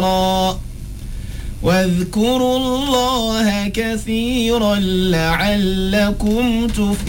واذكروا الله كثيرا لعلكم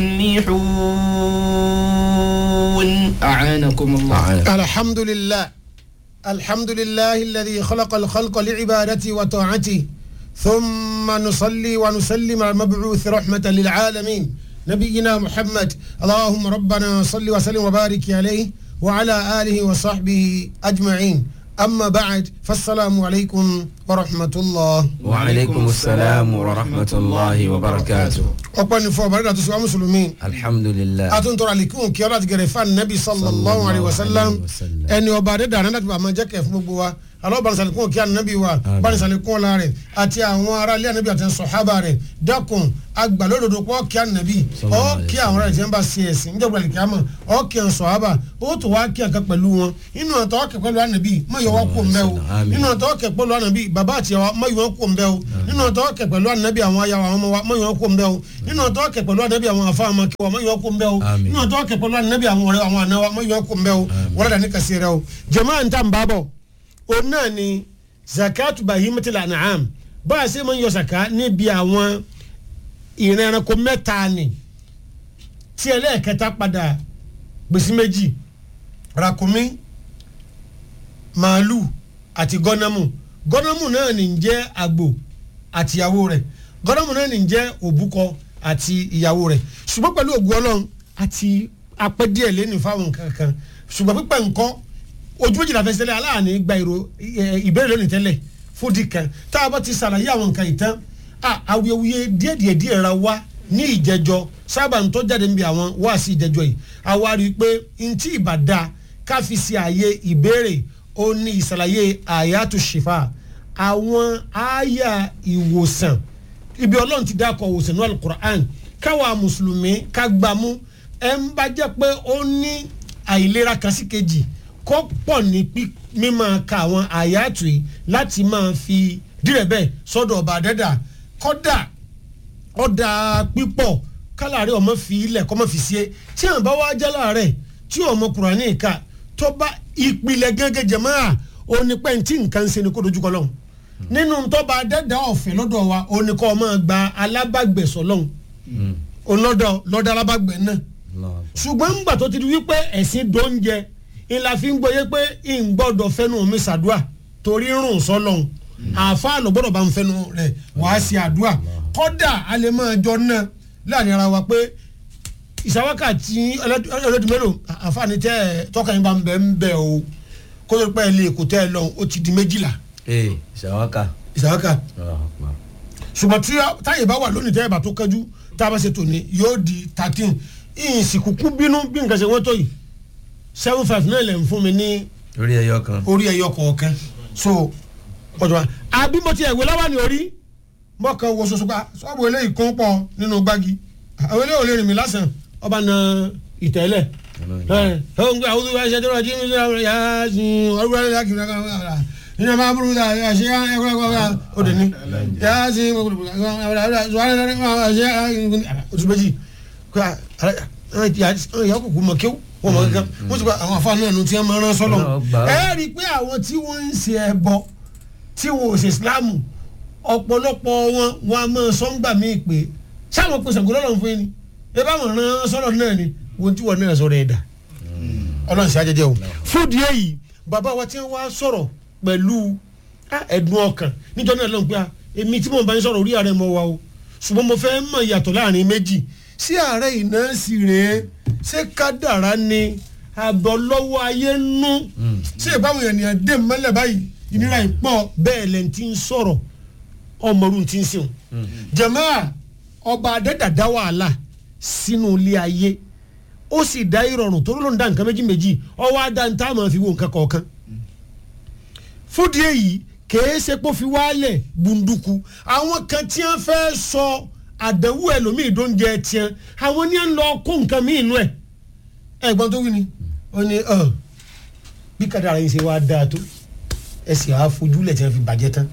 تفلحون أعانكم الله الحمد لله الحمد لله الذي خلق الخلق لعبادته وطاعته ثم نصلي ونسلم على المبعوث رحمة للعالمين نبينا محمد اللهم ربنا صل وسلم وبارك عليه وعلى آله وصحبه أجمعين أما بعد فالسلام عليكم ورحمة الله وعليكم السلام ورحمة الله وبركاته ọpẹ́ ní fún ọbàdàn tó sọ wá mùsùlùmí الحمد لله àtúntò àlékún kí ọlá ti gẹrẹ fún anabi sallallahu alayhi wa sallam ẹni ọba adéda àná láti bá a máa jẹ́ kẹ́ fún gbogbo wa alọ́bànísàlékún kí anabi wa bánísàlékún ọlá rẹ̀ àti àwọn ará ilé anabi àti sọ̀hábà rẹ̀ dákun agbàlódodo pọ̀ kí anabi ọ́ kí àwọn ará ìjẹun bá ṣe ẹ̀sìn níjọba ìkíyàmọ̀ ọ́ kí àwọn sọ̀hábà ó tó wá kí àká pẹ̀lú wọn inú àtọ́ ọ̀kẹ́ pẹ̀lú anabi má yọ wá kó ń bẹ́ o inú àtọ́ ọ̀kẹ́ pẹ̀lú anabi bàbá àti àwa má yọ wá kó ń bẹ́ o inú àtọ́ ọ̀kẹ́ pẹ̀lú anabi àwọn ayáwa àwọn ọmọ wa má yọ wá kó ń bẹ́ o inú àtọ́ ọ̀kẹ́ pẹ̀lú anabi àwọn afa àmọ́ kí wa má yọ wá kó ń bẹ́ o inú àtọ́ ọ̀kẹ́ pẹ̀lú anabi àwọn ọ̀rẹ́ àwọn àna wa má yọ wá kó ń bẹ́ o wọ́n dà ní kàsí rẹ o jama n ta n bá bọ̀ o náà ni zakatu bahimatil an'am bá a ṣe máa ń yọ zaka níbi àwọn ìran ẹranko mẹ́ta ni tí ẹlẹ́ẹ̀kẹta padà gbèsè méjì rakumi màálù àti gọ́nàmù gọ́nàmù náà ní ń jẹ́ àgbò àti ìyàwó rẹ̀ gọ́nàmù náà ní ń jẹ́ òbúkọ àti ìyàwó rẹ̀ ṣùgbọ́n pẹ̀lú ògùn ọlọ́run àti apẹ́ díẹ̀ lẹ́nu fáwọn nǹkan kan ṣùgbọ́n pípẹ́ nǹkan ojú méjìlá fẹsẹ̀ lẹ́ aláàní gba ìró ìbéèrè lónìí tẹ́lẹ̀ fúdi kan tá a bá ti ṣàlàyé àwọn nǹkan ìtàn awuyewuye díẹ̀ díẹ̀ díẹ̀ ra wá ní ìjẹjọ sábà ń tó jáde níbi àwọn wá sí ìjẹjọ yìí àwa rí i pé ntí ìbàdà káfi sí ààyè ìbéèrè ó ní ìṣàlàyé àyàtò ṣìfà àwọn àyà ìwòsàn ibi ọlọ́run ti dákọ̀ ìwòsàn ní alukur'an káwa mùsùlùmí ká gbámú ẹ̀ ń bá jẹ́ pé ó ní àìlera kan sí kejì kó pọ̀ ní mímọ́ ka àwọn àyàtò yìí láti máa fi dírẹ̀ bẹ́ẹ̀ sọ́dọ̀ ọba àdẹ́dà kọ́dà ọ̀dà pípọ̀ kálárẹ̀ ọmọ fi ilẹ̀ kọ́mọ fi sí e tí àwọn bá wá jẹ́ láàárẹ̀ tí ọmọ kùránì ìka tó bá ìpìlẹ̀ gẹ́gẹ́ jẹ̀máà onípẹ́ tí nǹkan ṣe ni kó dojúkọ lọ́hùn nínú tọ́ba àdẹ́dà ọ̀fẹ́ lọ́dọ̀ wa oníkọ́ ọmọ gba alábàgbẹ̀sọ̀ lọ́hùn ọlọ́dọ̀ lọ́dọ̀ alábàgbẹ̀ náà ṣùgbọ́n ńgbà tó ti di wípé ẹ̀sìn dóúnjẹ ìlà fi ń gbọ́yé pé ń gbọ́dọ̀ fẹ́nu mi ṣàdúà torí rùn sọ́lọ́hún àáfàá ló gbọ́dọ̀ bá ń fẹ́nu rẹ̀ wàá ṣe àdúà kọ́dà a lè máa jọ náà láàrin ara wa pé ìṣàwákà tí ọlọ́dún mélòó àáfàá ni tẹ́ ẹ tọ́ka yín bá ń bẹ̀ ń bẹ̀ o kó tó pẹ́ lè kó tẹ́ ẹ lọ ó ti di méjìlá. ee ìṣàwákà. ìṣàwákà ṣùgbọ́n tí táyé bá wà lónìí tẹ́ ẹ bá tó kẹ́jú tá a bá ṣe tòní yóò di thirteen ìsìnkú bínú bí nǹkan ṣe wọ́n tó yìí seven five náà lè ń fún mi ní. orí ẹyọ kan. orí ẹyọ kọ̀ọ̀kan so ọjọ́ wa àbí mo ti ẹ̀wé lọ́wọ́ ní orí mọ́kàn wo soso pa sọ́ọ̀bù eléyìí kún pọ̀ nínú gbági àwọn eléyìí ò lè rìn mí lásán ọba na ìtẹ́lẹ̀ ẹ̀ ẹ̀ ń gbé àwọn olùwà ẹ̀ṣẹ̀ tó rọ̀ jí mi sí àwọn yà á sin ọdún wàlẹ̀ lákì ní ọkàn nínú máa burú ta ẹ̀ ṣe ẹ̀ ẹ̀kọ́ ẹ̀kọ́ òde ní yà á sin oṣù méjì ìyá kòkó mọ̀ kéwù wọ́n mọ̀ kankan wọ́n ti gba àwọn afa náà nu tí wọ́n máa rán sọ́lọ̀ ẹ rí i pé àwọn tí wọ́n ń ṣe ẹbọ tí wọ́n ò ṣe islamu ọ̀pọ̀lọpọ̀ wọn wọn a máa sọ ń gbà mí pé sáwọn pèsè àgọ́ lọ́rùn fún yín ni ẹ bá wọn rán sọ́lọ̀ náà ni wọ́n tí wọ́n náà sọ̀rọ̀ ẹ̀dá ọlọ́run ṣe àjẹjẹ o fúdi èyí bàbá wa tí wọ́n wá sọ̀rọ̀ pẹ̀lú ẹ̀dùn ọkàn nítorí náà lọ́n pé èmi tí mo bá ń sọ̀rọ̀ orí ààrẹ mọ́ wa o ṣùgbọ́n mo fẹ́ mọ̀ ìyàtọ̀ láàrin méjì sí ààrẹ iná sì rèé ṣé kádàrá ni àbọ̀lọ́wọ́ ayé nú ṣé ìbáwọn ènìyàn dé mọ́lẹ̀ báyìí ìnira ìpọ̀ bẹ́ẹ̀ lẹ́ni tí ń sọ̀rọ̀ ọmọrún tí ń sèwọ̀n jẹ̀mọ́à ọba adẹ́dàdá wàhálà sínú ilé ayé ó sì dá ìrọ̀rùn tó ló ń dá nǹkan méjì méjì ọwọ́ adá ń tá a máa fi wo nǹkan kọ̀ọ̀kan fúdi èyí kèé ṣe pé ó fi wálẹ̀ gbunduku àwọn kan tí wọ́n fẹ́ sọ àdánwò ẹlòmíì tó ń jẹ tiẹ̀ àwọn ní à ń lọ kó nǹkan míì nú ẹ̀ ẹ̀gbọ́n tó wí ni ó ní bí kádàrá yìí ṣe wá dáa tó ẹ sì á fojúlẹ̀ tí wọ́n fi bàjẹ́ tán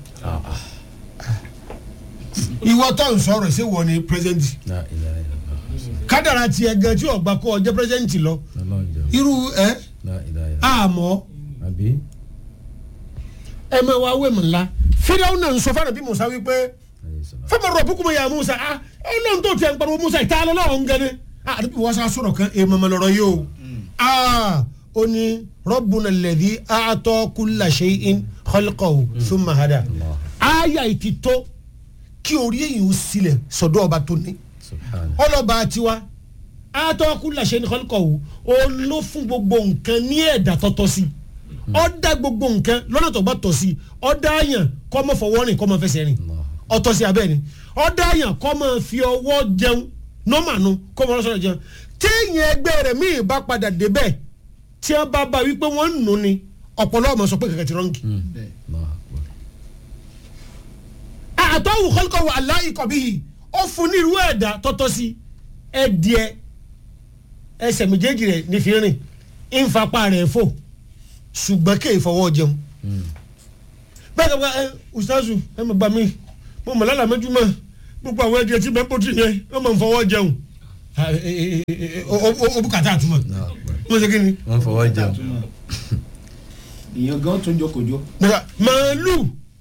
ìwọ tó ń sọ̀rọ̀ ṣé wọ́n ni president kádàrá tiẹ̀ gan tí ọ̀gbà kọ́ ọjọ́ president lọ irú ẹ àmọ́ ẹ máa wá wé mu ńlá fíráwù náà ń sọ fún àbí musa wípé fẹ́mi rọ̀ bukuma ya musa ah ọlọ́run tó tiẹ̀ ń pariwo musa ìta lọ́wọ́ ń gẹ́ni ah àdúgbò wọ́n sá sọ̀rọ̀ kan èèmọ̀ mọ̀ lọ́rọ̀ yìí o ah ó ní rọ́bùnà lẹ́dí àtọ́ kúlà ṣe in kọ́líkọ̀ọ́ fún mahada aya ìtì tó kí orí èyí ó sílẹ̀ sọ̀dọ̀ ọba tó ní subhana ọlọ́ba tiwa àtọ́ kúlà ṣe in kọ́líkọ̀ọ́ ó ló fún gbogbo nǹkan ní ẹ̀dá tọ́tọ́ sí ó dá gbogbo nǹkan lọ́nà tó bá tọ́ sí ó dá àyàn kọ́ mọ́ fọwọ́ rìn kọ́ mọ́ fẹsẹ̀ rìn ọtọ́ sí abẹ́ ni ó dá àyàn kọ́ mọ́ fi ọwọ́ jẹun nọ́mànú kọ́ mọ́ lọ́sọ̀rọ̀ jẹun téèyàn ẹgbẹ́ rẹ̀ míì bá padà débẹ̀ tí wọ́n bá bá wípé wọ́n ń nù ni ọ̀pọ̀lọ́ ọmọ sọ pé kẹ̀kẹ́ ti rọ́ǹkì. àtọ́wù kọ́lùkọ́wù aláìkọ̀ bíi ó fún ní irú ẹ̀dá tọ́tọ́ sí ẹ̀dìẹ ẹsẹ̀ méjèèjì rẹ̀ ní fi rìn ìfapá rẹ̀ fò ṣùgbọ́n kéè fọwọ́ jẹun. bẹ́ẹ̀ ni ẹ ustazu ẹ mọ̀ gbà mí mo mọ̀ lálàá méjú mọ́ gbogbo àwọn ẹ̀dìẹ tí bẹ́ẹ̀ pọ̀tù yẹn wọ́n mọ̀ ń fọwọ́ jẹun. o bùkátà àtúmọ̀ wọ́n ṣe kí ni. wọ́n fọwọ́ jẹun ìyẹn gan tún jókòjó. Nígbà màálù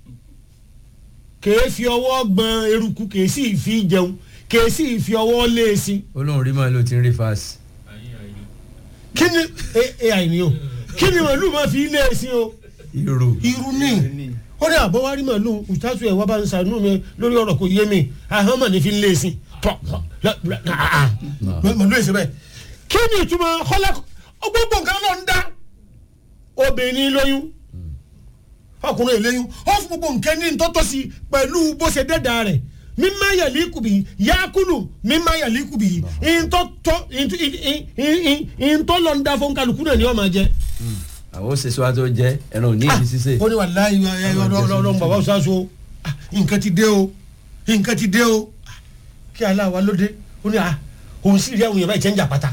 kèé fi ọwọ́ gbọ́n eruku kèé sì fi jẹun kèé sì fi ọwọ́ lé e sí. olóhùn rí màálù tí ń rí fásì kí ni ẹ àìní o kí ni màálù máa fi lé e sí o. irú irú ní ó ní àbọ̀ wá rí màálù ìtàtù ẹ̀ wá bá ń sànú mi lórí ọ̀rọ̀ kò yé mi àhán mà ní fi lé e sí. tọ́ màálù ẹ̀ sẹ́ bẹ́ẹ̀ kí ni ìtumọ̀ kọ́lá gbogbo nǹkan ló ń dá obìnrin lóyún ọkùnrin lóyún ó fún gbogbo nǹkan ní ntọ́tọ́ sí pẹ̀lú bó ṣe dẹ́da rẹ̀ mímá yẹ̀lí kùbì yakulu mímá yẹ̀lí kùbì ntọ́tọ́ ntọ́ lọ ń da fún kálukú náà ni wọ́n máa jẹ. àwọn òṣèṣọ́ wa tó jẹ́ ẹran ò ní ìdí sísè ó ní wàláyé ọlọ́run bàbá ọ̀sáṣo nǹkan ti dé o nǹkan ti dé o kí aláwa ló dé ó ní à òun sì rí àwọn èèyàn báyìí tẹ́ ń jà pátá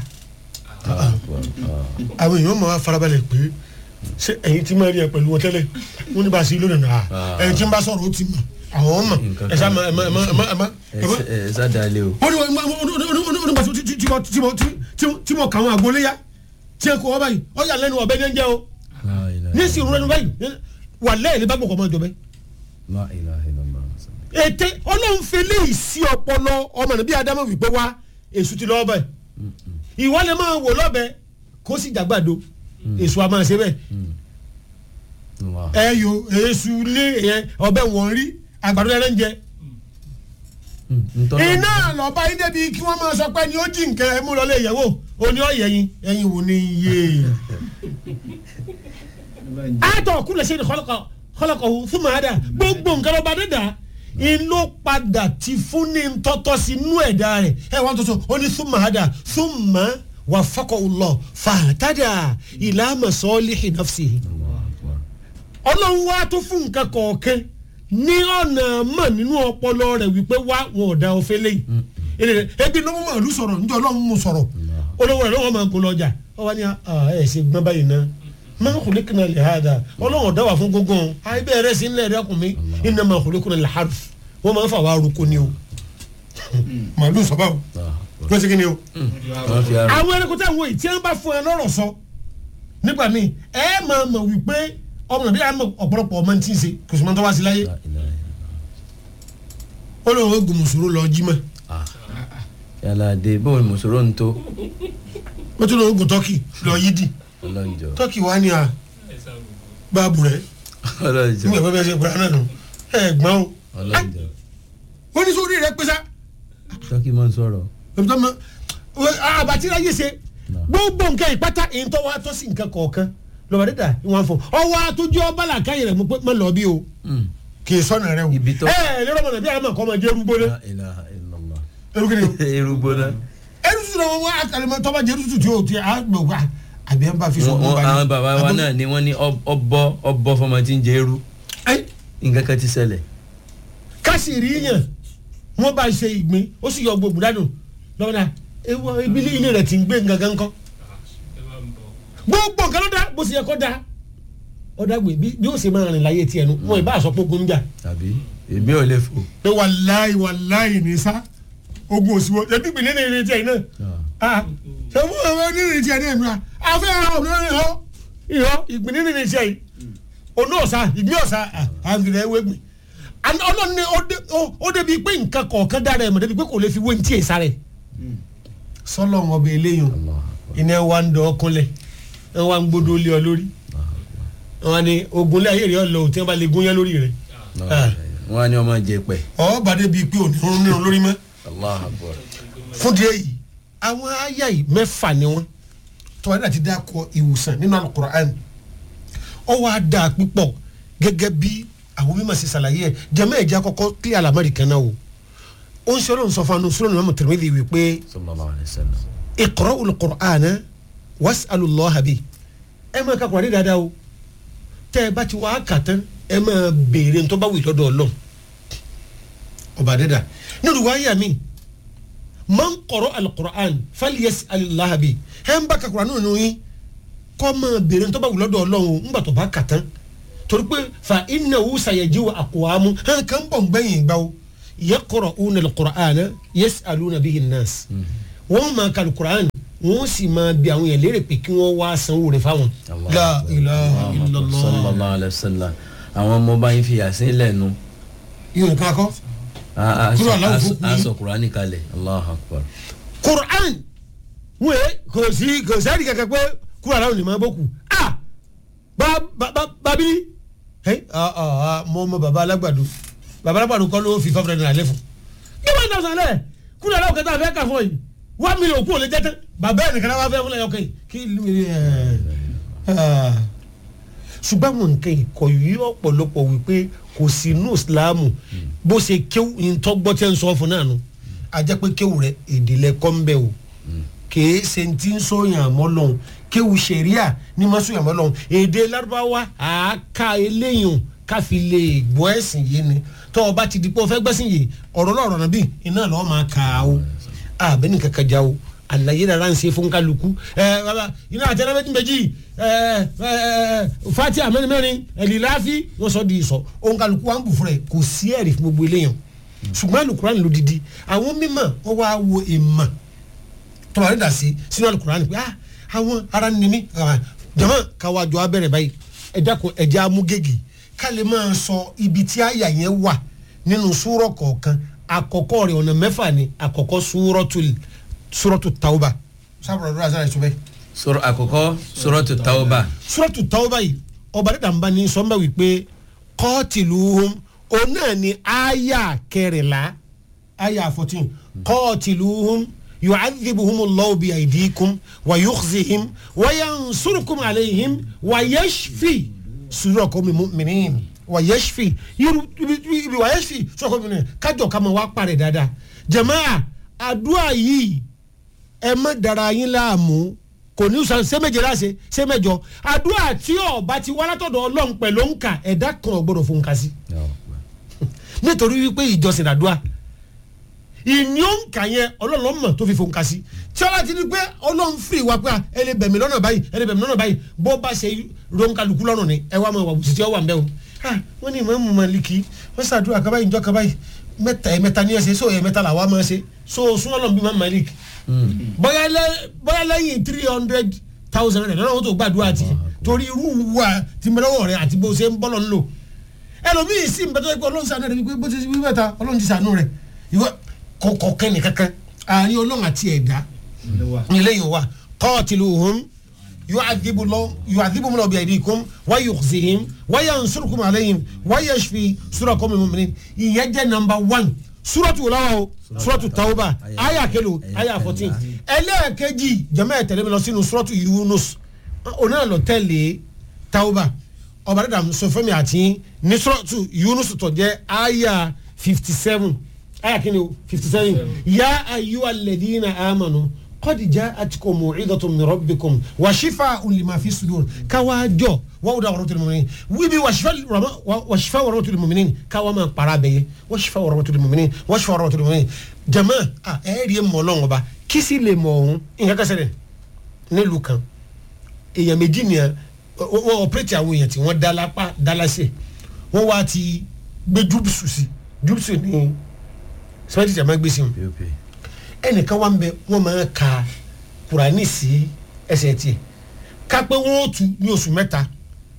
àwọn èèyàn máa farabalẹ̀ pé ṣé ẹ̀yin tí máa rí ẹ pẹ̀lú wọn tẹ́lẹ̀ wọ́n ní bá a ṣe lónìí náà ẹ̀yin tí ń bá sọ̀rọ̀ ó ti mọ̀ àwọn mọ̀ ẹ̀ sá ẹ̀ má ẹ̀ má ẹ̀ má ẹ̀ má. ẹ sádàlẹ o ó ní wọ́n ní bá tí tí mo kà wọn àgbóléyà tí ẹ kó wọ́n báyìí ó yà lẹ́nu ọ̀bẹ ní ẹ̀ ń jẹ́ o ní sì rún lẹ́nu báyìí wà lẹ́yìn ní bá gbọ̀kọ̀ máa jọ bẹ́ẹ̀ la ilaha illallah ètè ọlọ́run fi léyìí sí ọpọlọ ọmọ nàbí adamu wípé wá èṣù ti lọ́ọ́ bẹ̀ ìwọ lè máa wò lọ́bẹ kó sì jàgbàdo èṣù a máa ṣe bẹ́ẹ̀ Allah. ẹ yo èṣù lé yẹn ọbẹ̀ wọ̀n rí àgbàdo ẹrẹ́ ń jẹ Mm, ntọ́nà iná lọ́ba yín débi kí wọ́n máa sọ pé ni ó jí nǹkan ẹ mú lọ lé ìyàwó òní ọ̀yẹ̀ yín ẹ̀yin wò ní iye àtọ̀ kúlẹ̀ ṣe ni kọ́lọ́kọ̀ fún màá dà gbogbo nǹkan lọ́ba dídà inú padà ti fún ní tọ́tọ́ sí inú ẹ̀dá rẹ̀ ẹ wọ́n tó sọ ó ní fún màá dà fún màá wà fọkọ̀ lọ fàtàdà ìlànà sọ́ọ́lì ìnáfsì Allahu Akbar. ọlọ́run wá tó fún nǹkan kọ̀ọ̀kan ní ọ̀nà mọ̀ nínú ọpọlọ rẹ̀ wípé wá wọn ò da ọ̀fẹ́ lẹ́yìn ebi ló mú màálù sọ̀rọ̀ níjọ́ ọlọ́run mú sọ̀rọ̀ olówó rẹ̀ lọ́wọ́ máa ń kó lọ́jà ọ wá ní ẹ̀ ṣe gbọ́n báyìí náà máa ń kúlẹ̀ kìnnà lè ha dà ọlọ́run ọ̀dá wà fún gógó ayé bẹ́ẹ̀ rẹ̀ sí nílẹ̀ rẹ̀ kùn mí iná máa kúlẹ̀ kìnnà lè harf wọ́n máa ń fà wá arúgbó ni o màálù sọ báwo Allahu Akbar. ló ṣe kí ni o wọ́n fi ara àwọn ẹranko tẹ̀ ń wo yìí tí wọ́n bá fún ẹ lọ́rọ̀ sọ nígbà míì ẹ máa mọ̀ wípé ọmọ nàbí àmọ̀ ọ̀pọ̀lọpọ̀ ọmọ tí ń ṣe kò sì máa ń tọ́ wá sí láyé La ilaha ó lóun ó gùn mùsùlùmí lọ jí mọ́ yàrá dé bóun mùsùlùmí ń tó ó tún lóun ó gùn tọ́kì lọ yídì ọlọ́njọ́ tọ́kì wá ní à báàbù rẹ̀ ọlọ́njọ́ nígbà pẹ́ ṣe gbọ́dọ̀ náà nù ẹ gbọ́n o ọlọ́njọ́ ó ní sórí rẹ̀ pẹ́sà tọ́kì máa ń sọ̀rọ̀ ẹ̀mí tó mọ àbàtí láyé ṣe gbogbo nǹkan ìpátá èyí tó wá tó sí nǹkan kọ̀ọ̀kan lọ́wọ́ dídà ìwọ̀n fún ọwọ́ àtúnjọ́ ọba làkàyè rẹ̀ mọ́ lọ bí o Mm. kì í sọ̀nà rẹ̀ o Ibi tó- ẹ ẹ lọ́rọ̀ mọ̀nà bí àmọ̀ kọ́ máa jẹ́ rúgbó náà La ilaha illallah. ẹrú kìíní o erugbo náà ẹrú tuntun náà wọ́n àkàlẹ́mọ̀ tọ́ba jẹ́ tuntun tí o ti à gbọ̀ wá àbí ẹ̀ ń bá fi sọ Wọ́n- wọ́n- àwọn bàbá wa náà ni wọ́n ní ọ- ọbọ ọbọ fọmọ tí ń jẹ eru nǹkan kan ti ṣẹlẹ̀ kásì rí yàn wọ́n bá ṣe ìgbín ó sì yọ gbogbo dànù lọ́wọ́ náà ewu ibi ilé rẹ̀ ti ń gbé gangan kọ́ gbogbo nǹkan ló dá bó ṣe yẹ kó dá ọ̀dà gbé bí bí ó ṣe máa rìn láyé tiẹ̀ nu wọn ì bá aṣọ pógun jà tàbí èmi ò lè fò. pé wàláì wàláì ní sá ogun òsìwọ́ ẹbí ìpínlẹ̀ ní ìrìn tiẹ̀ náà ah ṣe fún ọmọ ní ìrìn tiẹ̀ náà ìmúra afẹ́ ara ọ̀nà ìrìn họ ìhọ́ ìpínlẹ̀ ní ìrìn tiẹ̀ yìí ònú ọ̀sà ìgbín ọ̀sà àǹfìrẹ́ ewégbìn ọlọ́run ní ó dé- ó- ó débi pé nǹkan kọ̀ọ̀kan dára ẹ̀ mọ̀ débi pé kò lè fi wé ní tí èsà rẹ̀ sọlọ wọn bẹ eléyìí iná wa ń dọ ọkùnlẹ̀ ẹ wa ń gbódò lé ọ lórí wọn ni ogun lé ayé rẹ ọlọ òtí wọn bá lè gún yẹn lórí rẹ Ah. wọn á ní ọmọ jẹ pẹ. ọ bá débi pé òní rún nínú lórí mọ́ allah akbar. fún díẹ̀ yìí àwọn àyà yìí mẹ́fà ni wọ́n tọ́wọ́n náà ti dá kọ ìwòsàn nínú alukur'an ọ wá dá púpọ̀ gẹ́gẹ́ bí àwọn mímọ̀ sí ṣàlàyé ẹ̀ jẹ́mọ́ ẹ̀jẹ̀ akọ́kọ́ kí alamari kan náà o ó ń sọ̀rọ̀ nsọ fún sọ̀rọ̀ ní mọ̀mọ́ tẹ̀lẹ́mẹ́lì wípé sallallahu alayhi wa sallam. ìkọ̀rọ̀ olùkọ̀rán wasalùlọ́ habi ẹ máa ka kùránì dáadáa o tẹ́ ẹ bá ti wá kà tán ẹ máa béèrè ntọ́ bá wì lọ́dọ̀ ọlọ́run ọba dẹ́dà nínú wáyà mi máa ń kọ̀rọ̀ alukọ̀rán fàlíyẹsì alìláhabi ẹ ń bá ka kùránì nínú yín kọ́ máa béèrè ntọ́ bá wì lọ́dọ̀ ọlọ́run o ńgbà tó bá kà tán torí pé fa iná wù sàyẹ̀jì wà àkùwàmù hàn kàn bọ̀ ń gbẹ̀yìn gbà o yẹ kọ̀rọ̀ òun alukọ̀rán yẹsì alùnàbíyìn nàás wọ́n máa ka alukur'an wọ́n sì máa bi àwọn yẹn léèrè pé kí wọ́n wá sanwó rẹ̀ fáwọn. Allah la akbar. ilaha Allah illallah. sallallahu alayhi wa sallam. àwọn ọmọ bá yín fi yàsín lẹ́nu. yóò nǹkan akọ. a- a- Kúrò aláwọ̀ a- fún a yín. sọ kurani kalẹ̀ allah akbar. kur'an wọ́n yẹ kò sí kò sẹ́ni kankan pé kúrò aláwọ̀ ni máa bọ́ kù. a ba ba ba babili. ẹ ah ah ah mọ ọmọ baba alágbàdo baba alágbàdo kọ́ ló fi five hundred naira lé fún. kí wọ́n dọ̀ sálẹ̀ kúrò aláwọ̀ kẹta fẹ́ kà fún yìí one million kú ò lè jẹ́ tán bàbá ẹ̀ nìkan náà wá fẹ́ fúnlẹ̀ yọkẹ́ yìí kí ẹ̀ ṣùgbọ́n àwọn nǹkan ìkọ̀ yìí ọ̀pọ̀lọpọ̀ wípé kò sí inú ìsìláàmù bó ṣe kéwù ìtọ́gbọ́ tí ń sọ fún náà nù a jẹ́ pé kéwù rẹ̀ ìdílé kọ́ńbẹ́ o kìí ṣe ti ń sọyàn àmọ́ lọ́hùn kéwù sẹ̀ríà ní ma sọyàn àmọ́ lọ́hùn èdè lárúbáwá àáká eléyìn káfi lè gbọ́ ẹ̀sìn yìí ni tọ́ ọ bá ti di pé o fẹ́ gbẹ́sìn yìí ọ̀rọ̀ lọ́rọ̀ náà bí iná lọ́ọ́ máa kà á o àbẹ́ni kankan já o àlàyé rárá ń ṣe fún kálukú ẹ bàbá iná àtẹnà méjì méjì ẹ ẹ fati amẹni mẹrin ẹlìláfi wọn sọ di sọ òun kálukú wa ń bù fún rẹ kò sí ẹ̀rí fún gbogbo eléyàn ṣùgbọ́n alukuran ló didi àwọn mímọ̀ wọ́n wá wo èèmọ̀ tọ́ba rẹ̀ dà sí sínú alukuran pé ah àwọn ara ni mí ah, jama káwa jọ abẹ́rẹ́ báyìí ẹ dákun ẹ̀jẹ̀ amúgègè ká lè máa sọ ibi tí àyà yẹn wà nínú súrọ̀ kọ̀ọ̀kan àkọ́kọ́ rẹ̀ ọ̀nà mẹ́fà ni àkọ́kọ́ súrọ̀tul súrọ̀tul tauba sábà rẹ̀ azara ìṣubẹ́ sọ̀rọ̀ àkọ́kọ́ suratu tawba. súrọ̀tul tauba yìí ọba dẹ́ta ń bá ní sọ́mbà wípé kọ́ọ̀tìlúhùn òun náà ni àyà kẹrìnlá àyà fourteen kọ́ọ̀tìlúhùn yu'adhibuhum Allahu bi aydikum wa yukhzihim wa yansurukum alayhim wa yashfi sudurul mu'minin wa yashfi yiru ibi wa yashfi sudurul mu'minin kájọ ká máa wá parẹ́ dáadáa jàmáà àdúrà yìí ẹ má dara yín láàmú kò ní sàn sẹ́mẹ̀jẹ̀ láṣẹ sẹ́mẹ̀jọ àdúrà tí ọba ti wá látọ̀dọ̀ ọlọ́run pẹ̀lú òǹkà ẹ̀dá kan ò gbọ́dọ̀ fún un kà sí nítorí wípé ìjọsìn àdúrà ìní òǹkà yẹn ọlọ́run mọ̀ tó fi fòǹkà sí tí ọlá ti ní pé ọlọ́run fìrì wá pé ẹ lè bẹ̀mí lọ́nà báyìí ẹ lè bẹ̀mí lọ́nà báyìí bó bá ṣe ronkaluku lọ́rùn ni ẹ wá máa wà bùsùn tí ó wà ń bẹ́ o Ah, wọ́n ní ìmọ̀ mọ̀lìkì wọ́n ṣàdúrà kaba ìjọ kaba yìí mẹ́ta ẹ̀ mẹ́ta ní ẹ̀ṣẹ̀ so ẹ̀ mẹ́ta làwa máa ṣe so súnmọ́lọ́ bí mọ̀ mọ̀lìkì bóyá lẹ́- bóyá lẹ́yìn three hundred thousand rẹ̀ lọ́nà wọn tó gbàdúrà ti torí irú wa ti mẹ́lẹ́wọ̀ rẹ̀ àti bó ṣe ń bọ́lọ̀ ń lò ẹlòmíì sì ń bẹ́tọ́ pé ọlọ́run sànú rẹ̀ wípé bó ti wí mẹ́ta ọlọ́run ti sànú rẹ̀ ìwọ kọ̀ọ̀kan kẹ́ni kankan àárín ọlọ́run àti ẹ̀dá nílẹ̀yìn wa qatiluhum yu'adhibuhum Allahu biaydikum wa yukhzihim wa yansurukum alayhim wa yashfi sudura qawmin mu'minin ìyẹn jẹ́ number one suratu wòláwà o suratu tawba aya kelo aya fourteen ẹlẹ́ẹ̀kejì jẹ́mẹ́ ẹ̀tẹ̀lẹ́ mi lọ sínú suratu yunus onáà lọ tẹ̀lé tawba ọba dada sọ fún mi àti ní suratu yunus tó jẹ́ aya fifty seven aya kini o fifty seven ya ayyuha alladhina amanu qad ja'atkum mu'idhatun min rabbikum wa shifaa'un lima fi sudur káwájọ wàhùdà wàrà tẹlẹ mọmìnín wíbi wàṣífà wàrà tẹlẹ mọmìnín káwá máa para bẹyẹ wàṣífà wàrà tẹlẹ mọmìnín wàṣífà wàrà tẹlẹ mọmìnín jama a ẹ rí mọ lọ́wọ́ ba kìsì lè mọ ọ̀hún nǹkan kẹsẹ̀ dẹ̀ nílùú kan èèyàn méjì nìyẹn wọ́n ọ̀pẹ̀rẹ̀tì àwọn èèyàn tí wọ́n dá lápá dá lásẹ̀ wọ́n wá ti gbé júbùsù sí júbùsù ní sẹ́wọ́n ti jà máa gbé sí wọn pop ẹnìkan wà ń bẹ wọn máa ka kurani sí ẹsẹ̀ tiẹ̀ ká pé wọn ó tu ní oṣù mẹ́ta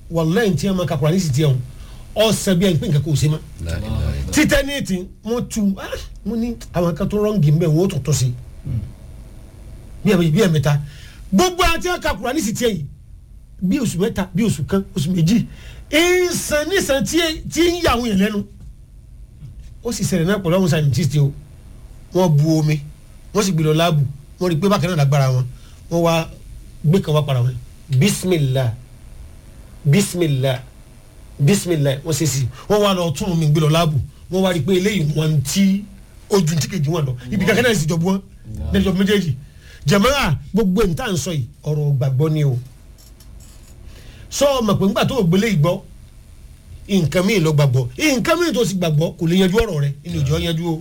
wàlláhì tí a máa kakura ní sì tiẹ̀ wọn ọ̀sẹ̀ bí ẹni pé nǹkan kò ṣe mọ́ La ilaha illallah. títẹ́ ní ètí wọ́n tu ah, wọ́n ní àwọn kan tó rọ́ǹgì mbẹ́ wọ́n ó tún tọ́ sí bí ẹ̀ bí ẹ̀ mẹ́ta gbogbo àti kakura ní sì tiẹ̀ yìí bí oṣù mẹ́ta bí oṣù kan oṣù méjì ìsàn nísàn tí tí ń yà àwọn yẹn lẹ́nu ó sì ṣẹlẹ̀ náà pẹ̀lú àwọn scientist o wọ́n bu omi wọ́n sì gbé lọ láàbù wọ́n rí i pé bákan náà lágbára wọn wọ́n wá gbé kan wá para wọn bisimilah bisimilah bisimilah wọ́n ṣe sí wọ́n wá lọ tún omi gbé lọ láàbù wọ́n wá rí i pé eléyìí wọ́n ti ojú tí kejì wọn lọ ibi kankan náà sì jọ bu wọn lẹ́jọ́ méjèèjì jẹ̀mọ́ra gbogbo ẹ̀ ń tà ń sọ yìí ọ̀rọ̀ gbàgbọ́ ni o sọ ọmọ pé ńgbà tó o gbélé ìgbọ́ nǹkan míì lọ gbàgbọ́ nǹkan míì tó sì gbàgbọ́ kò lè yanjú ọ̀rọ̀ rẹ inú ìjọ yanjú o.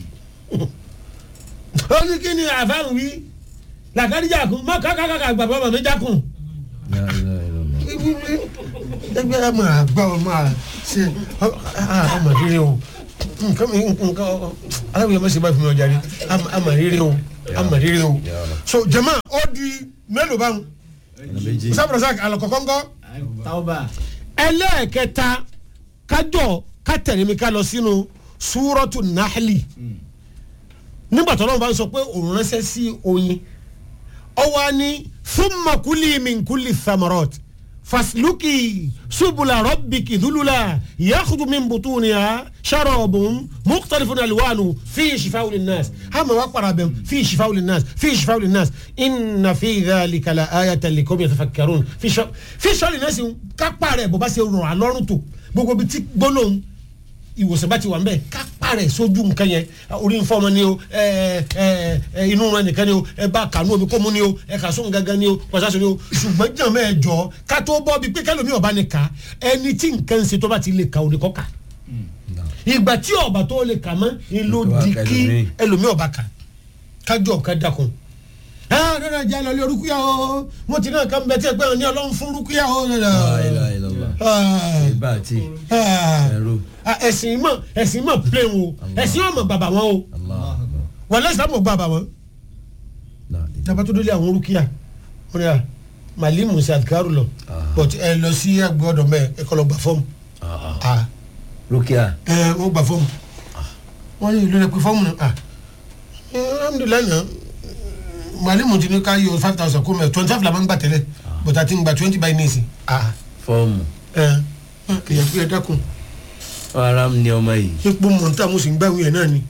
ó ní kí ni àfáàrùn wí làkàdíjà kún má kàkàkà gbàgbọ́ màmá mi jákùn. La ilaha illallah. ẹgbẹ́ ẹ máa gbọ́ ọ máa ṣe àmà rírì o nǹkan mi nǹkan aláwìyẹ má ṣe bá fi mi ọjà rí àmà rírì o àmà rírì o. so jama ó di mélòó báwọn Ọ̀nà méjì. sábàrà alọ̀kọ̀kọ́ ńkọ́ tauba ẹlẹ́ẹ̀kẹta kájọ kátẹ̀lémi ká lọ sínú súrọ́tù náhálì nígbà tó lọ́wọ́ bá ń sọ pé òun ránṣẹ́ sí oyin ọwọ́ ni thumma kuli min kulli thamarot fasluki subula rabbiki dhulula yakhdu min butuniha sharabun mukhtalifun alwanu fi shifa'u linnas hama wa qarabam fi shifa'u linnas fi shifa'u linnas inna fi dhalika la ayatan liqawmin yatafakkarun fi shifa'u fi shifa'u linnas kápá rẹ̀ bó bá ṣe rọ̀ alọ́rùn tó gbogbo bí tí gbólóhùn ìwòsàn bá ti wà ń bẹ kápá rẹ̀ sójú nǹkan yẹn orí ń fọmọ ni o ẹ ẹ ẹ inú rẹ̀ nìkan ni o ẹ bá kànú omi kó mu ni o ẹ kà sóhun gangan ni o pàṣẹ ni o ṣùgbọ́n jàn mẹ́ ẹ jọ ká tó bọ́ bíi pé kẹlòmí ọba ni ká ẹni tí nǹkan ń ṣe tó bá ti lè ka òní kọ́ ká ìgbà tí ọba tó lè kà mọ́ ni ló di kí ẹlòmí ọba kà kájọ ká dákun ẹ rẹ jẹ́ lọ lé orúkúyà o wọ́n ti náà ká ń bẹ tí ẹ gbẹ́ ní ọlọ́run fún orúkúyà o. La ilaha illallah. Ìbá àti ẹ̀rọ. ẹ̀sìn mọ̀ ẹ̀sìn mọ̀ plẹ̀ o ẹ̀sìn ọmọ bàbá wọn o Allah. wọ́n lẹ́sìn àmọ̀ bàbá wọn. La dábàá tó délé àwọn orúkúyà wọ́n yà màlímù sí àdìkárù lọ but ẹ lọ sí àgbẹ̀ ọ̀dọ̀ mẹ́ ẹ kọ́ lọ gbà fọ́ọ̀mù. Ah, ah. Ah, Rukia. ẹ wọ́n gbà fọ́ọ̀mù wọ́n yìí lórí pé fọ́ọ̀mù náà ah, ẹ, alhamdulilayi náà màlímù ti ní ká yọ five thousand kó mẹ́ twenty five la máa ń gbà tẹ́lẹ̀ but àti ń gba twenty by nìsín. ah Fọ́ọ̀mù. ẹ ẹ kìyà kìyà dákun Ara ni ọmọ yìí. epo mọ̀ntà mo sì ń gbàwé ẹ̀ náà ni.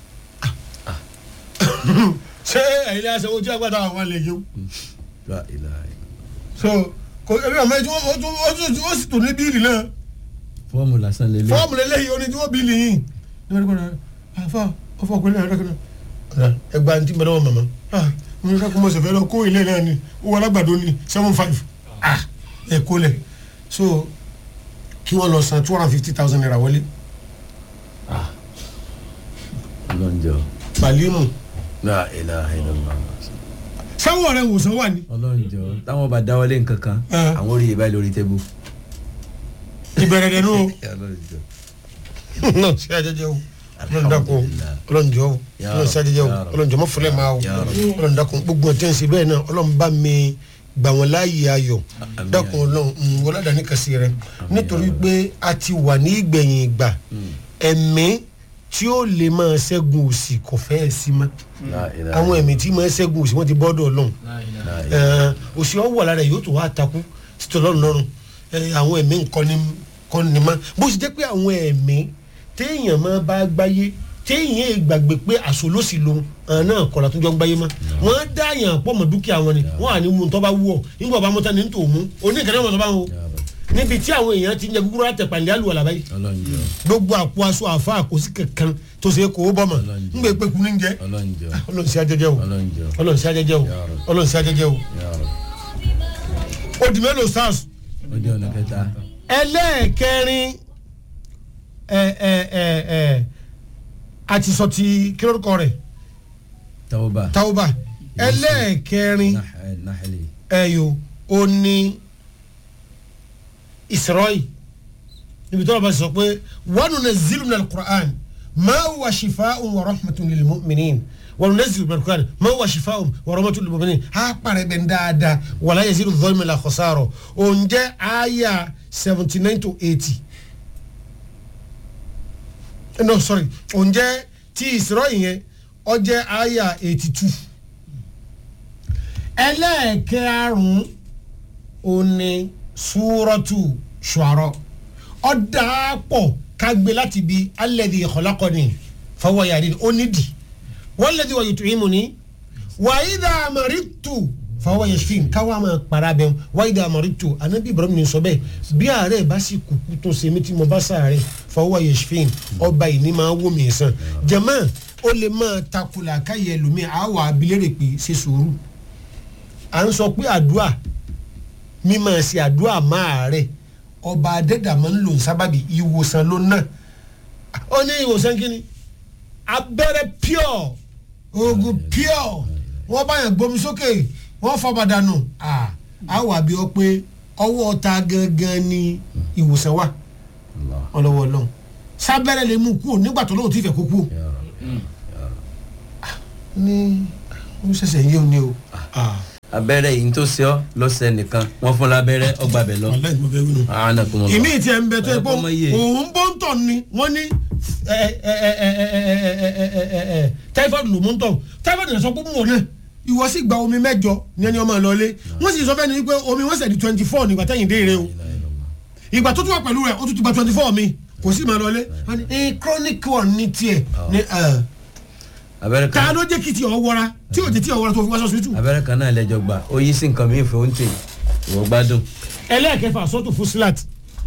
ṣé ẹ̀yin lè ṣe ojú àgbàdo àwọn àlè yìí o. La ilaha illallah. so kò ẹbí ọmọ ẹjú ó tún ó tún ó sì tún ní bíìlì náà Fọ́ọ̀mù lásán lélẹ̀. fọ́ọ̀mù lélẹ́yìí ó ní tí wọ́n bíìlì yìí. àfa ọfọ ọkùnrin náà rẹ́kọ̀ọ́ náà ẹgbàá ní tí mo náà wọ màmá mo ní kákó mo sì fẹ́ lọ kó ilé náà ni ó wọ alágbàdo ní seven five ẹ kó lẹ̀ so kí wọ́n lọ san two hundred and fifty thousand naira wọlé Ọlọ́njọ́. màlímù La ilaha illallah. sáwọ́ rẹ̀ wòsàn wà ní. Ọlọ́njọ́. Táwọn bá dáwọ́lé nǹkan kan, Ah. àwọn orí ìbá lórí tébù. ìbẹ̀rẹ̀ dẹ̀ nù o. Ọlọ́njọ́. náà ṣe àjẹjẹ o ọlọ́run dákun ọlọ́run jọ o Ya ọlọ́run ṣe àjẹjẹ o Ya Rabbi. ọlọ́run jọ mọ́ fúnlẹ̀ máa o Ya Rabbi. ọlọ́run dákun gbogbo ọtí ẹ̀sìn bẹ́ẹ̀ náà ọlọ́run bá mi gbà wọ́n láàyè ayọ̀ Àmín. dákun ọlọ́run ń wọlé àdáni kàsí rẹ nítorí pé a ti wà ní ìgbẹ̀yìn ìgbà ẹ̀mí tí ó lè máa ṣẹ́gun òsì kò fẹ́ẹ̀ sí mọ́ La ilaha àwọn ẹ̀mí tí máa ṣẹ́gun òsì wọ́n ti bọ́dọ̀ ọlọ́run La ilaha. ẹ òsì ọwọ́ lára yóò tó wá takú títí ọlọ́run lọ́rùn ẹ àwọn ẹ̀mí nǹkan ni kọ́ ni mọ́ bó ṣe jẹ́ pé àwọn ẹ̀mí téèyàn máa bá gbáyé téèyàn gbàgbé pé àṣọ ló sì lòun àwọn náà kọ̀ọ̀lá tó jọ ń gbáyé mọ́ wọ́n dá yàn pọ̀ mọ́ dúkìá wọn ni wọ́n à ní mú un tó bá wú ọ nígbà bá mọ́tà ní ní tòun mú oníkẹ́ni wọn tó bá wọn Ya Rabbi. níbi tí àwọn èèyàn ti ń jẹ gúgúrú àtẹ̀pàlẹ́ àlùwàlà báyìí Ọlọ́njọ́. gbogbo àpò aṣọ àfa àkòsí kankan tó ṣe é kó o bọ̀ mọ́ Ọlọ́run. ńgbẹ́ pé kú ní jẹ́ Ọlọ́njọ́. ọlọ́run sí ajẹjẹ o Ọlọ́njọ́. ọlọ́run sí ajẹjẹ o Ya Rabbi. ọlọ́run sí ajẹjẹ o Ya Rabbi. odi mélòó sars Ó di ọ̀nà kẹta. ẹlẹ́ẹ̀kẹrin ẹ ẹ ẹ ẹ àti sọ ti kílórúkọ rẹ̀ Tawba. tauba ẹlẹ́ẹ̀kẹrin Nah- Nahli. ẹ̀yọ òní ìsirọ́yì níbi tí wọ́n bá sọ pé wa nunazzilu minal Qur'an ma huwa shifaa'un wa rahmatun lil mu'minin wa nunazzilu minal Qur'an ma huwa shifaa'un wa rahmatun lil mu'minin á parẹ́ bẹ́ẹ̀ dáadáa wala yazidu adh-dhalimi illa khasara òǹjẹ́ àyà seventy nine to eighty no sorry òun jẹ́ tí ìsirọ́ yẹn ọ jẹ́ àyà eighty two ẹlẹ́ẹ̀kẹ́rùn-ún òní súrọ́tù ṣùárọ̀ ọ̀dàpọ̀ kágbé láti bi alẹ́dì ìkọlákọ́ni fọwọ́yàrí onídìí wọ́lẹ́dì wọ̀nyí tó yín mu ní wàyídà àmàrìtù fọwọ́yẹsìn káwá máa para bẹ́ẹ̀ wàyídà àmàrìtù anabi ibrahim ní sọ bẹ́ẹ̀ bí ààrẹ bá sì kúkú tó ṣe mí tí mo bá sàárẹ̀ fọwọ́yẹsìn ọba yìí ní máa wó mi sàn jẹ̀mọ́ ó lè máa takùlà káyẹ lómi àwọ̀ abilérè pé ṣe sùúrù à ń sọ pé àdúà mímọ̀ ṣe àdúà máa rẹ̀ ọba adẹ́dàmọ́ ń lò ń sábàbí ìwòsàn ló ná ó ní ìwòsàn kínní abẹ́rẹ́ pure oògùn pure wọ́n bá yàn gbomi sókè wọ́n fọbàdànù a wà bí ọ pé ọwọ́ ta gangan ni ìwòsàn wà ọlọ́wọ́ ọlọ́run sábẹ́rẹ́ lè mú kú nígbà tó lóun ti fẹ́ kó kú ní ó ṣẹ̀ṣẹ̀ yé o ní o. abẹ́rẹ́ yìí tó ṣe ọ́ lọ́sẹ̀ nìkan wọ́n fún lábẹ́rẹ́ ọgbà bẹ̀ lọ. wàláhì mo fẹ́ wí nù. àánà kò mọ̀ lọ. ìmí tí ẹ ń bẹ tó ẹ pé Ẹ kọ́ mọ iye. òun bó ń tọ̀ ni wọ́n ní typhoid ló mú ń tọ̀ typhoid rẹ̀ sọ pé mú wọn náà ìwọ sì gba omi mẹ́jọ ní ẹni ọmọ ìlọlé wọ́n sì sọ fẹ́ ni wípé omi wọ́n sẹ̀ di twenty four nígbà tẹ́yìn dé ire o ìgbà tó tún wà pẹ̀lú rẹ̀ ó tún ti gba twenty four mi kò sí máa lọlé wọ́n ní eh, chronic one ní tiẹ̀ ní ẹ̀ abẹ́rẹ́ ta kan ló jẹ́ kí ti ọ̀ wọra tí ò jẹ́ tí ọ̀ wọra tó fi wá sọ sùtù. abẹ́rẹ́ kan náà lẹ́jọ́ gbà ó yí sí nǹkan mìíràn fún tè ìwọ gbádùn. ẹlẹ́ẹ̀kẹfà sọ́tò fusilat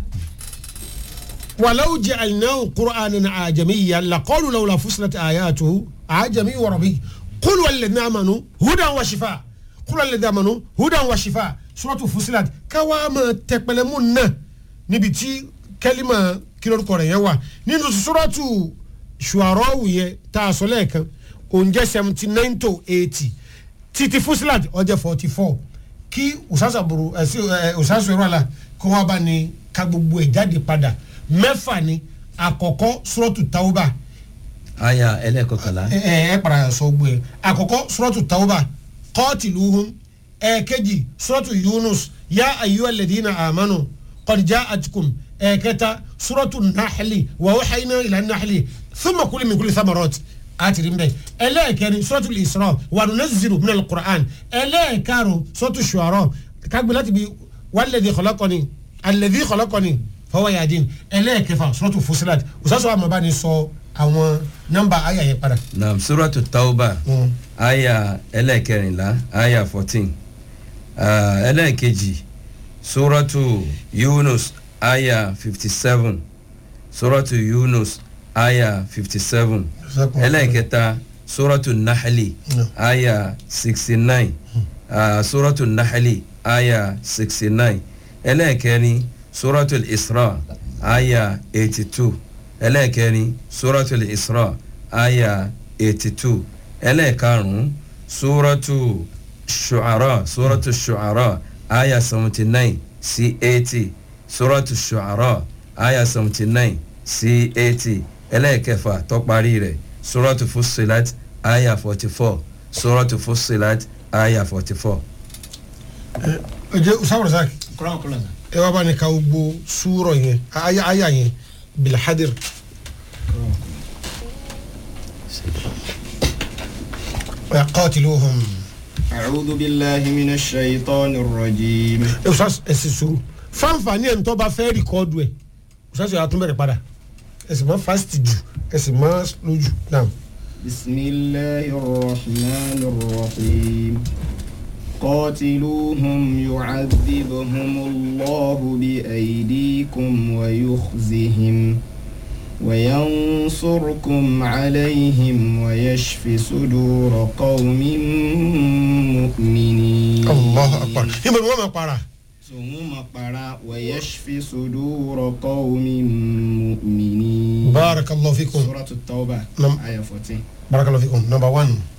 wàláwù jẹ́ àyìnáwó kur'anin àjẹmíyà lakọ́lù lawla fusilat àyàtò àjẹmí wọ̀rọ̀bí kúlù alẹ́dínà àmànú hudan wa shifa kúlù alẹ́dínà àmànú hudan wa shifa sọ́tò fusilat káwá ma tẹpẹlẹmú náà níbi tí kẹ́límà kílórúkọ rẹ̀ yẹn wà nínú sọ́tò ṣùárọ̀wù yẹn tá a sọ lẹ́ẹ̀kan òǹjẹ́ seventy nine to eighty títí fusilat ọjọ́ forty four kí usasaburu ẹsẹ ẹ usasu ẹrọ àlà kó wọn bá ní ká gbogbo ẹ jáde padà mẹ́fà ni àkọ́kọ́ suratu tauba aya ẹlẹ́ẹ̀kọkànlá ẹ ẹ ẹ para sọ gbogbo ẹ àkọ́kọ́ suratu tauba qatiluhum ẹ̀ẹ̀kejì suratu yunus ya ayyuhal ladina amanu qad ja'atkum ẹ̀ẹ̀kẹta suratu nahli wa wahayna ila nahli thumma kuli min kulli thamarati àtìrí mbẹ ẹlẹ́ẹ̀kẹrin sọ́tù ìsọ̀rọ̀ wàlú nẹ́sìrì minal Qur'an ẹlẹ́ẹ̀karùn sọ́tù ṣùárọ̀ kágbé láti bi wàlẹ́dì kọlọ́kọ́ni alẹ́dì kọlọ́kọ́ni fọwọ́ yàdín ẹlẹ́ẹ̀kẹfà sọ́tù fusilat òsàsọ́ àmọ́báni sọ àwọn nọ́mbà ayà yẹn padà. naam suratu tauba Mm. aya ẹlẹ́ẹ̀kẹrìnlá aya fourteen ẹlẹ́ẹ̀kejì suratu yunus aya fifty seven suratu yunus aya fifty seven ẹlẹ́ẹ̀kẹta suratu nahali Mm. aya sixty nine suratu nahali aya sixty nine ẹlẹ́ẹ̀kẹrin suratu isra aya eighty two ẹlẹ́ẹ̀kẹrin suratu isra aya eighty two ẹlẹ́ẹ̀karùn-ún suratu shu'ara suratu shu'ara aya seventy nine sí eighty suratu shu'ara aya seventy nine sí eighty ẹlẹ́ẹ̀kẹfà tó parí rẹ̀ suratu fusilat aya forty four suratu fusilat aya forty four. ẹ jẹ́ usawuro saki kuran kuran ẹ wá bá ní ká gbogbo súrọ̀ yẹn ayà ayà yẹn bilhadir. wa qatiluhum. أعوذ بالله من الشيطان الرجيم ẹ usas ẹ sì sùúrù fanfani ẹ̀ ń tọ́ bá fẹ́ rìkọ́dù ẹ̀ usas yà á tún bẹ̀rẹ̀ padà ẹ sì máa fásitì jù ẹ sì máa lójú náà. بسم الله الرحمن الرحيم قاتلوهم يعذبهم الله بأيديكم ويخزهم وينصركم عليهم ويشف صدور قوم مؤمنين allah akbar ìmọ̀ ni wọ́n máa para. ثم قرأ ويشف صدور قوم مؤمنين barakallahu fikum سورة التوبة نعم. آية 14 barakallahu fikum number one.